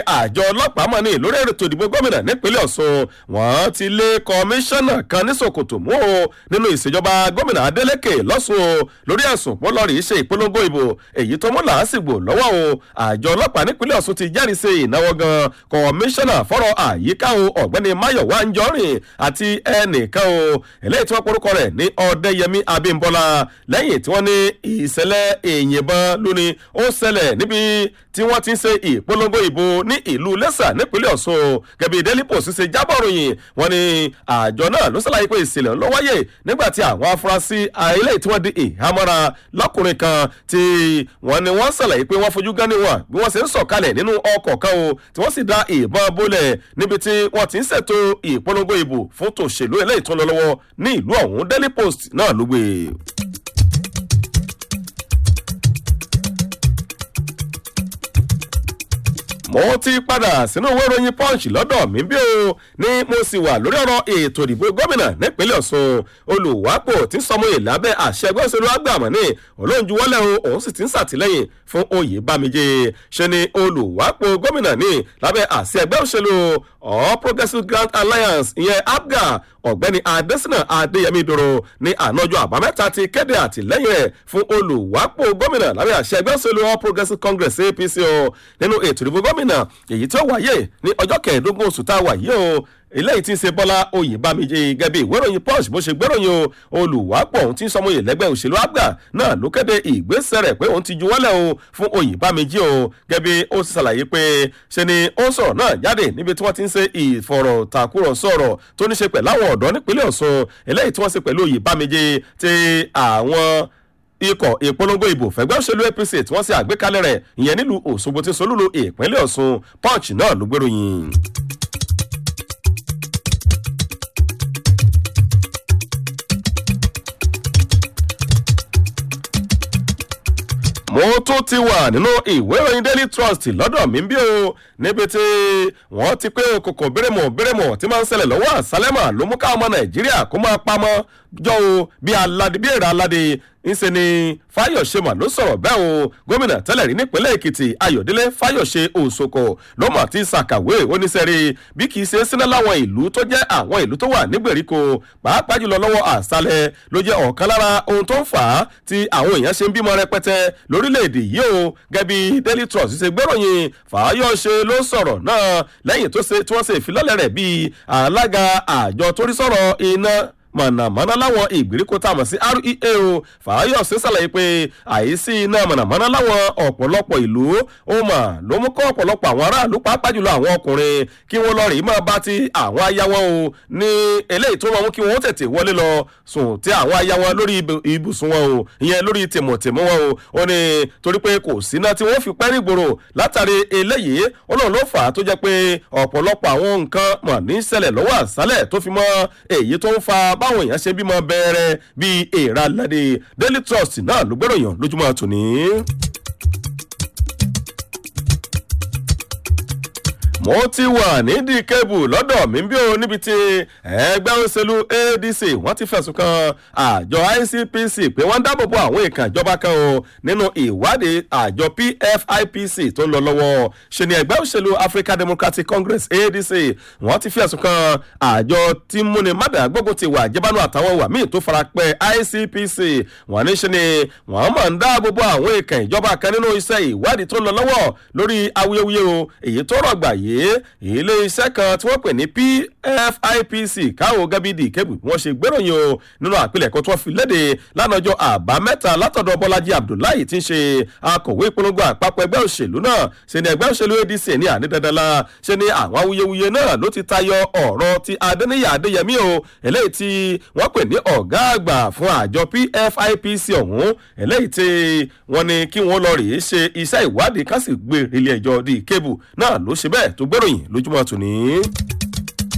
àjọ ọlọ́pàá mọ̀ ní lórí ètò ìdìbò gómìnà nípínlẹ̀ ọ̀ṣun wọ́n ti lé kọmíṣánná kan ní sokoto mú o nínú ìṣèjọba gómìnà adeleke lọ́sùn o lórí ẹ̀sùn pọ́lọ́rì ṣe ìpolongo ìbò èyí tó mú làásìgbò lọ́wọ́ o àjọ ọlọ́pàá nípínlẹ̀ ọ̀ṣun ti jẹ́rìí sí ìnáwó gan kọmíṣánná fọ́rọ̀ àyíká o ọ̀gbẹ́ni mayowa njọ́rìn àti ẹnìkan o eléyìí tí wọ́n porúkọ rẹ̀ ní ọ̀dẹ́yẹmí abímbọ́lá lẹ́yìn tí wọ́n ní ìṣẹ̀lẹ̀ ìyìnbọn lónìí ó ṣẹlẹ̀ níbi tí wọ́n ti ń ṣe ìpolongo ìbò ní ìlú lẹ́sà nípínlẹ̀ ọ̀ṣun gẹ̀bí daily post ṣe jábọ̀ ròyìn wọ́n ní àjọ náà ló ṣàlàyé pé ìṣẹ̀lẹ̀ ló wáyé nígbà tí àwọn afurasí ilé tí wọ́n di ìhámọ́ra lọ́kùnrin kan tí wọ́n ní wọ́n ṣàlàyé pé wọ́n fojú gan ni wọn bí wọ́n ṣe ń sọ̀kalẹ̀ nínú ọkọ̀ kan o tí wọ́n sì da ìbọn bólẹ̀ níbi tí wọ́n ti ń ṣètò ìpolongo ìbò fún tòṣèlú eléyìí tó ń lọ lọ́wọ́ ní ìlú ọ̀hún daily post náà ló gbé e. mo ti padà sínú ìwé ìròyìn punch lọ́dọ̀ mi bí o ní mo sì wà lórí ọ̀rọ̀ ètò ìdìbò gómìnà nípínlẹ̀ ọ̀sùn olùwápò tí sọmọye lábẹ́ àṣẹ ẹgbẹ́ òṣèlú àgbàmọ̀ ní olóńjúwọ́lẹ̀ o òun sì ti ń sàtìlẹ́yìn fún oyè bámijé ṣe ni olùwápò gómìnà ní lábẹ́ àṣẹ ẹgbẹ́ òṣèlú all progressives grand alliance ìyẹn apga ọ̀gbẹ́ni adésínà adéyẹmí dòrò ní ànájọ àbámẹ́ta ti kéde àtìlẹ́yìn rẹ̀ fún olùwápò gómìnà lábẹ́ àṣẹ ẹgbẹ́ òṣèlú all progressives congress apc o nínú ètò ìdìbò gómìnà èyí tí ó wáyé ní ọjọ́ kẹẹ̀ẹ́dógún oṣù tá a wà yìí o eléyìí tí ń ṣe bọ́lá oyèbámijé gẹ́bí ìwéròyìn punch bó ṣe gbéròyìn o olùwápọ̀ òun tí ń sọmọye lẹ́gbẹ́ òṣèlú àgbà náà ló kéde ìgbésẹ̀ rẹ̀ pé òun ti juwọ́lẹ̀ o fún oyèbámijé o gẹ́bí ó sì ṣàlàyé pé ṣe ni ó sọ̀rọ̀ náà jáde níbi tí wọ́n ti ń ṣe ìfọ̀rọ̀takùrọ̀sọ ọ̀rọ̀ tó ní ṣe pẹ̀lú àwọn ọ̀dọ́ nípínlẹ̀ ọ̀ṣun eléyìí tí wọ́n ṣe pẹ̀lú oyèbámijé ti àwọn ikọ̀ ìpolongo ìbò fẹ̀gbẹ́ òṣèlú apc tí wọ́n ṣe àgbékalẹ̀ rẹ̀ ìyẹn nílùú òṣogbo tí solúlu ìpínlẹ̀ ọ̀ṣun punch náà ló gbèròyìn. mo tún ti wà nínú ìwé ìròyìn daily trust lọ́dọ̀ mi bí o níbi tí wọ́n ti pé kòkò bérèmọ̀ bérèmọ̀ tí máa ń ṣẹlẹ̀ lọ́wọ́ àsálẹ́mà ló mú káwọn ọmọ nàìjíríà kó máa pamọ́ jọ o bí aládé bí èrè aládé ńṣe ni fáyọ̀ṣe mà ló sọ̀rọ̀ bẹ́ẹ̀ o gómìnà tẹ́lẹ̀ rí nípínlẹ̀ èkìtì ayọ̀délé fáyọ̀ṣe òṣòkò ló mà ti ṣàkàwé oníṣẹ́rí bí kì í ṣe síná láwọn ìlú tó jẹ́ àwọn ìlú tó wà nígbèríko pàápàá jùlọ lọ́wọ́ àṣálẹ̀ ló jẹ́ ọ̀kan lára ohun tó ń fà á tí àwọn èèyàn ṣe ń bímọ rẹpẹtẹ lórílẹ̀‐èdè yìí o gẹ́bí daily trust ṣe gbéròyìn fàáyọ̀ṣe ló sọ̀rọ̀ náà lẹ́yìn tó ṣe tí wọ́n ṣe ìfilọ́lẹ̀ rẹ̀ bíi alága àjọ torí sọ̀rọ̀ iná mọ̀nàmọ́ná láwọn ìgbèríko tá a mọ̀ sí rea o fàáyọ̀sí ṣàlàyé pé àìsí iná mọ̀nàmọ́ná láwọn ọ̀pọ̀lọpọ̀ ìlú ó mà ló mú kọ́ ọ̀pọ̀lọpọ̀ àwọn aráàlú pàápàá jùlọ àwọn ọkùnrin kí wọ́n lọ rí máa bá ti àwọn aya wọn o ní eléyìí tó máa mú kí wọ́n tètè wọlé lọ sùn tí àwọn aya wọn lórí ibùsùn wọn o ìyẹn lórí tìmọ̀tìmọ̀ wọn o ó ní torí pé kò síná tí wọ́n fi pẹ́ nígboro látàrí eléyìí ó lóun ló fà á tó jẹ́ pé ọ̀pọ̀lọpọ̀ àwọn nǹkan mọ̀ ní ṣẹlẹ̀ lọ́wọ́ àṣálẹ̀ tó fi mọ́ èyí tó ń fa báwọn èèyàn ṣe bímọ bẹ̀rẹ̀ bíi èèrà ládé daily trust náà ló gbẹ́ròyìn lójúmọ́ tòní. mo ti wà nídìí kébù lọ́dọ̀ mi bí o níbi tí ẹgbẹ́ òṣèlú adc wọ́n ti fẹ̀sùn kan àjọ icpc pé wọ́n ń dáàbò bo àwọn ìkàn ìjọba kan o nínú ìwádìí àjọ pfipc tó ń lọ lọ́wọ́ ṣe ni ẹgbẹ́ òṣèlú african democratic congress adc wọ́n ti fẹ̀sùn kan àjọ tí múni mádà gbógun ti wà jẹ́bánu àtàwọn wà míì tó fara pẹ́ icpc wọ́n ní ṣe ni wọ́n mọ̀ ń dáàbò bo àwọn ìkàn ìjọba kan nínú iṣẹ́ ìwádìí tó ń lọ lọ́wọ́ lórí awuyewuye o èyí tó rọ̀gbà yìí ilé iṣẹ́ kan tí wọ́n pè ní pfipc káwọ́ gẹ́bídì kébù wọ́n ṣe gbéròyìn o nínú àpilẹ̀kọ tí wọ́n fi léde lánàjọ́ àbámẹ́ta látọ̀dọ̀ bọ́lájí abdullahi tí ń ṣe akọ̀wé ìpolongo àpapọ̀ ẹgbẹ́ òṣèlú náà ṣe ni ẹgbẹ́ òṣèlú adc ní ànídandanla ṣe ni àwọn awuyewuye náà ló ti tayọ ọ̀rọ̀ ti adéníyà adéyẹmí o eléyìí tí wọ́n pè ní ọ̀gá àgbà fún àjọ pfipc ọ̀hún eléyìí tí wọ́n ní kí wọ́n lọ rèé ṣe iṣẹ́ ìwádìí kásì gbé ilé ẹjọ́ di kébù náà ló ṣe bẹ́ẹ̀ tó gbéròyìn lójúmọ́ tòní.